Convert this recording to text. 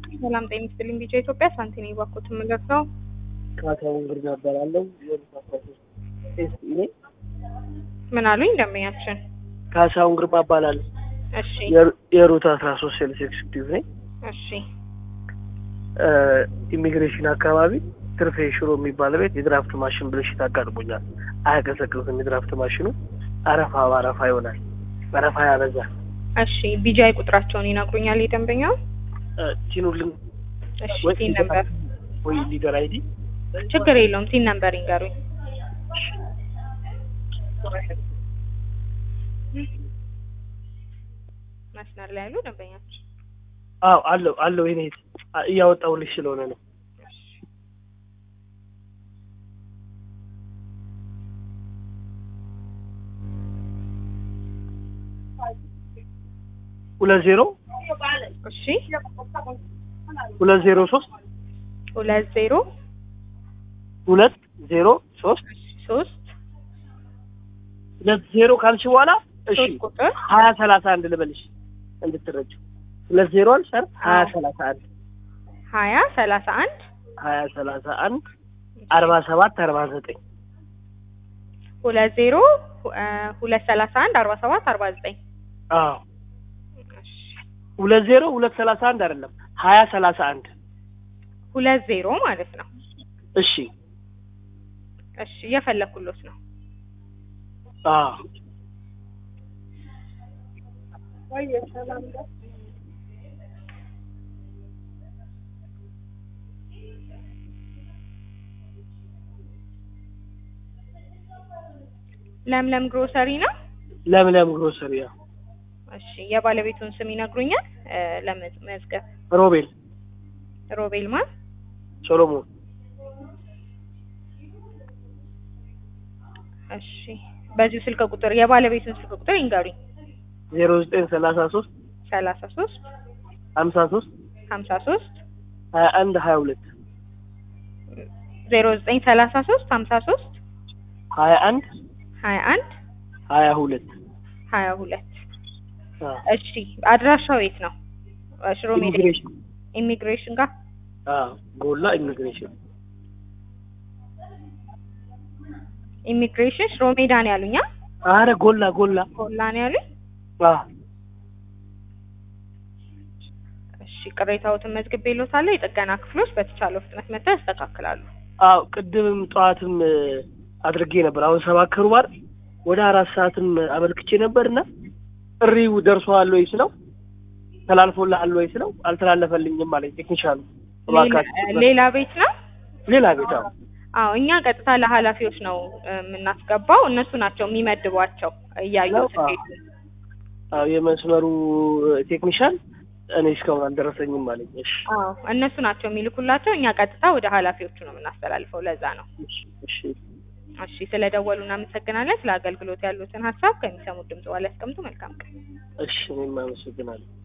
ሰላም ጤና ይስጥልኝ። ቢጫ ኢትዮጵያ ሳንቲኔ ባኮት ምለት ነው። ካሳሁን ግርማ እባላለሁ። የሩት አስራ ሶስት ኤስኢ ነኝ። ምን አሉኝ ደንበኛችን? ካሳሁን ግርማ እባላለሁ። እሺ የሩ- የሩት አስራ ሶስት ሴልስ ኤክስኪዩቲቭ ነኝ። እሺ እ ኢሚግሬሽን አካባቢ ትርፌ ሽሮ የሚባል ቤት የድራፍት ማሽን ብልሽት አጋጥሞኛል። አያቀዘቅዝም። የድራፍት ማሽኑ አረፋ በአረፋ ይሆናል። አረፋ ያበዛል። እሺ ቢጃይ ቁጥራቸውን ይነግሩኛል የደንበኛው? እ ቲኑልን እሺ ወይ ቲን ነምበር ወይ ሊደር አይዲ ችግር የለውም ቲን ነምበር ይንገሩኝ። መስመር ላይ ያሉ ደንበኛችን አዎ አለው አለው። ይኔ እያወጣሁልሽ ስለሆነ ነው። ሁለት ዜሮ እሺ ሁለት ዜሮ ሶስት ሁለት ዜሮ ሁለት ዜሮ ሶስት ሶስት ሁለት ዜሮ ካልሽ በኋላ እሺ ሶስት ቁጥር ሀያ ሰላሳ አንድ ልበልሽ እንድትረጅው ሁለት ዜሮ አልሰር ሀያ አዎ። ሰላሳ አንድ ሀያ ሰላሳ አንድ ሀያ ሰላሳ አንድ አርባ ሰባት አርባ ዘጠኝ ሁለት ዜሮ እ ሁለት ሰላሳ አንድ አርባ ሰባት አርባ ዘጠኝ አዎ ሁለት ዜሮ ሁለት ሰላሳ አንድ አይደለም ሀያ ሰላሳ አንድ ሁለት ዜሮ ማለት ነው። እሺ እሺ እየፈለኩሎት ነው። አዎ ለምለም ግሮሰሪ ነው። ለምለም ግሮሰሪ ያው እሺ የባለቤቱን ስም ይነግሩኛል? እ ለመዝገብ ሮቤል ሮቤል ማን? ሶሎሞን እሺ በዚሁ ስልክ ቁጥር የባለቤቱን ስልክ ቁጥር ይንገሩኝ። ዜሮ ዘጠኝ ሰላሳ ሶስት ሰላሳ ሶስት ሀምሳ ሶስት ሀምሳ ሶስት ሀያ አንድ ሀያ ሁለት ዜሮ ዘጠኝ ሰላሳ ሶስት ሀምሳ ሶስት ሀያ አንድ ሀያ አንድ ሀያ ሁለት ሀያ ሁለት አዎ። እሺ አድራሻው የት ነው? ሽሮ ሜዳ ኢሚግሬሽን ኢሚግሬሽን ጋር አዎ ጎላ ኢሚግሬሽን ኢሚግሬሽን ሽሮ ሜዳ ነው ያሉኛ? አረ ጎላ ጎላ ኮላ ነው ያሉኝ? አዎ እሺ ቅሬታዎትን መዝግቤልዎታለሁ። የጥገና ክፍሎች በተቻለው ፍጥነት መጥተው ያስተካክላሉ። አዎ ቅድምም ጠዋትም እ፣ አድርጌ ነበር። አሁን ሰባት ከሩብ አይደል? ወደ አራት ሰዓትም አመልክቼ ነበርና ጥሪው ደርሶሃል ወይ ስለው ተላልፎልሃል ወይ ስለው አልተላለፈልኝም አለኝ ቴክኒሻኑ። ሌላ- እባካችሁ ሌላ ቤት ነው? ሌላ ቤት አዎ አዎ እኛ ቀጥታ ለኃላፊዎች ነው እ፣ የምናስገባው። እነሱ ናቸው የሚመድቧቸው እያዩ ነው? ስኬቱ አዎ የመስመሩ ቴክኒሻን እኔ እስካሁን አልደረሰኝም አለኝ። እሺ አዎ እነሱ ናቸው የሚልኩላቸው። እኛ ቀጥታ ወደ ኃላፊዎቹ ነው የምናስተላልፈው። ለዛ ነው። እሺ እሺ እሺ ስለደወሉ እናመሰግናለን። ስለ አገልግሎት ያሉትን ሀሳብ ከሚሰሙት ድምጽ በኋላ ያስቀምጡ። መልካም ቀን። እሺ እኔም አመሰግናለሁ።